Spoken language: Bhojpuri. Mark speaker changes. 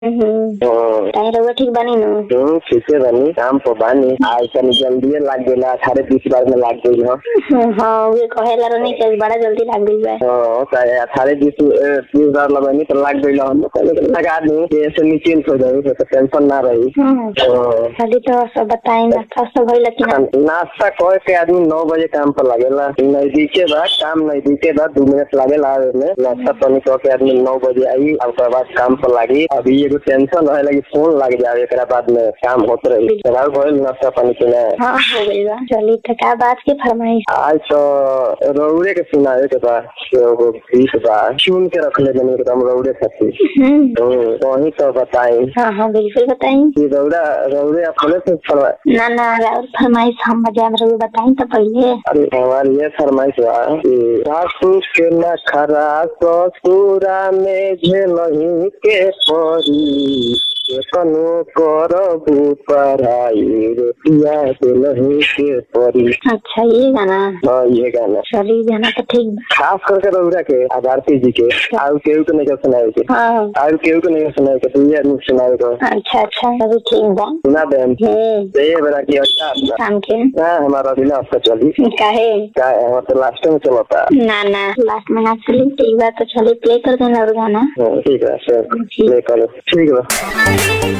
Speaker 1: हम्म ताही रउआ ठीक बानी नु
Speaker 2: हम्म, ठीके बानी काम पर बानी आज तनी जल्दी लाग गेला अठारह बीस बार में लाग गई हो
Speaker 1: हाँ वे कहेला रहनी कि बड़ा जल्दी लाग गई बा
Speaker 2: हाँ, चाहे अठारह बीस ए, बीस बार लगनी तो लाग गई हम पहले तो लगा दी कि ऐसे निश्चिंत हो जाए तो टेंशन ना रही
Speaker 1: हम्म
Speaker 2: हाँ।
Speaker 1: खाली तो सब बताई नाश्ता सब भइल कि ना
Speaker 2: नाश्ता कह के आदमी नौ बजे काम पर लगेला नजदीके बा काम नजदीके बा दू मिनट लागेला आवे में नाश्ता पानी कह के आदमी नौ बजे आई और ओकर बाद काम पर लागी अभी एगो टेंशन रहे लगी फोन लग जावे एकरा बाद में काम होत रही चलाओ भइल नाश्ता पानी के ना
Speaker 1: हाँ हो गई बा चली तो का बात की फरमाइश
Speaker 2: आज तो रौड़े के सुनावे के बा एगो गीत बा चुन के रखले बनी एकदम रौड़े खातिर
Speaker 1: हम्म
Speaker 2: तो वही तो बताई
Speaker 1: हाँ हाँ बिल्कुल बताई
Speaker 2: कि रौड़ा रौड़े अपने से फरवा
Speaker 1: ना ना और फरमाइश हम बजा रउआ बताई तो पहले
Speaker 2: अरे हमारी ये फरमाइश बा कि सासू के न खरा ससुरा में झेलही के परी कनो करबू पढ़ाई रोटिया दिलही के परी
Speaker 1: अच्छा ये गाना
Speaker 2: हाँ ये गाना
Speaker 1: चली गाना तो ठीक बा
Speaker 2: खास करके रौरा के आधारती जी के आउ केहू के नहीं कर सुनाए के
Speaker 1: हाँ
Speaker 2: आउ केहू के नहीं कर सुनाए के तू ये सुनाए को
Speaker 1: अच्छा अच्छा अभी ठीक बा
Speaker 2: सुना दे हम
Speaker 1: हम्म
Speaker 2: तो ये बड़ा की अच्छा बा।
Speaker 1: शाम के
Speaker 2: हाँ हमारा दिला आपका चली
Speaker 1: काहे
Speaker 2: का हमारा तो लास्ट में चलता
Speaker 1: ना ना लास्ट में ना चली ठीक बा तो चलिए प्ले कर देना और गाना
Speaker 2: हाँ, ठीक है सर प्ले करो ठीक है